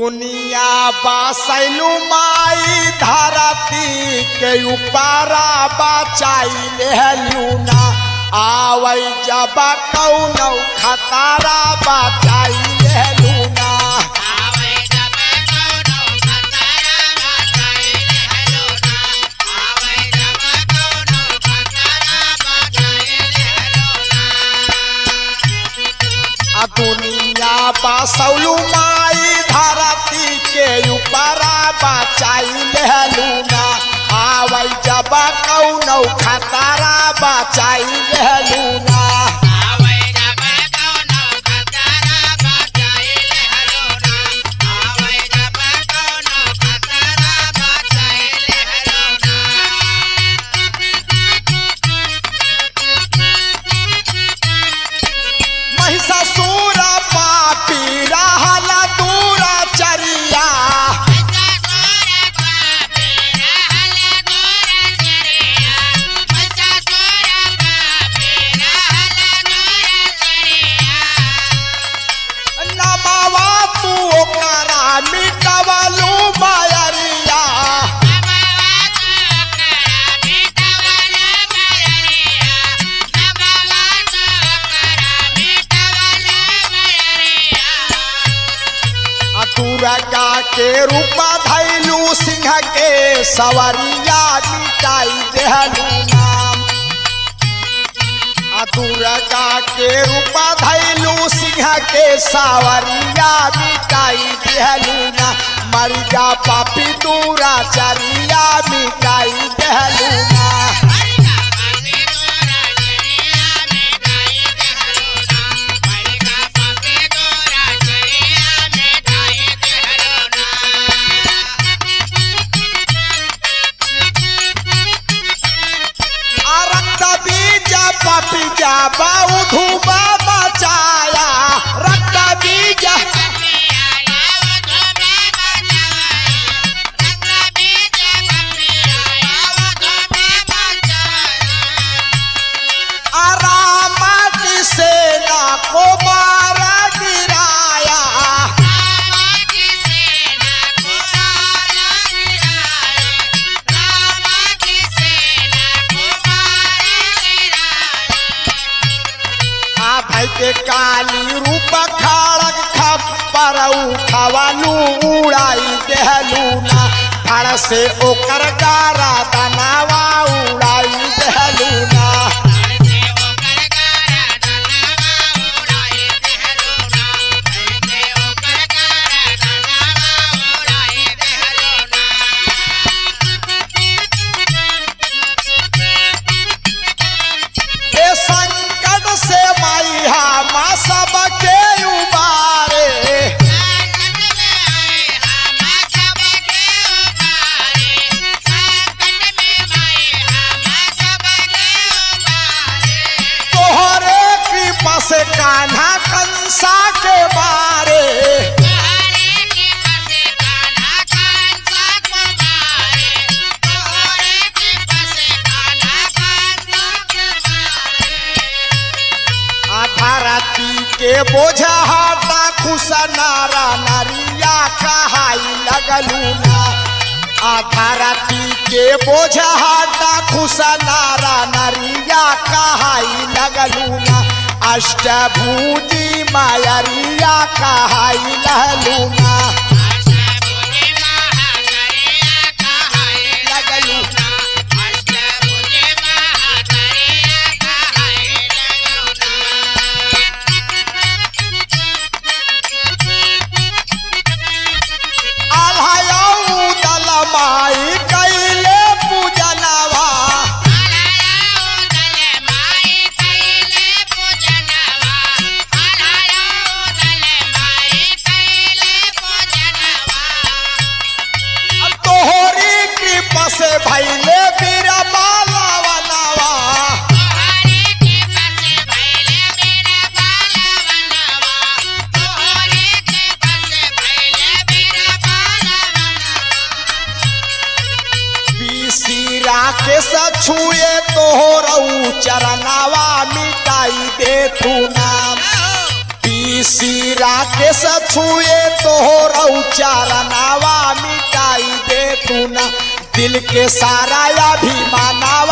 दुनिया बसैलू माई धरती के ऊपरा बचाई लेलू ना आवै जब कौनो खतरा बचाई लेलू ना आ दुनिया बसौलू माई धरती के ऊपरा बचाई लेलू ना आवै जब कौनो खतरा बचाई लेलू ना महिषासुर पापी रहल दूर चरिया नमावा तू ओकरा मिटवलू मायरिया दुर्गा के रूप धैलू सिंह के सवरिया मिटाई देहलू नाम आ दुर्गा के रूप धैलू सिंह के सवरिया मिटाई देहलू ना मरिया पापी दूरा चरिया मिटाई देहलू ना आ रक्त बीज पपीजा बाऊ धूबा मचाया रक्त बीज आरामत सेना को मारा गिराया आ भाई के काली रूप खड़ग खप्पर उठवलू उड़ाई देहलू ना फड़ से ओकर गारा तनावा उड़ाई देहलू ना ए संकट से माई हा सबके उबारे तोहरे कृपा से कान्हा कंसा के बारे आ धरती के बोझा हटा खुश नारा नारिया कहाई लगलू ना आ धरती के बोझा हटा खुश नारा नारिया कहाई लगलू ना अष्टभुजी मायरिया कहाई लहलू ना लगलू आल्हायऊ दल माई कैले पूजनवा तोहरी कृपा से भैले बीरा मालवनवा बीसीरा के सछुए तोहरऊ चरनावा मिटाई दे तू नाम बीसीरा के सछ छुए तोहर चारनावा मिटाई दे तू ना दिल के सारा अभिमानावा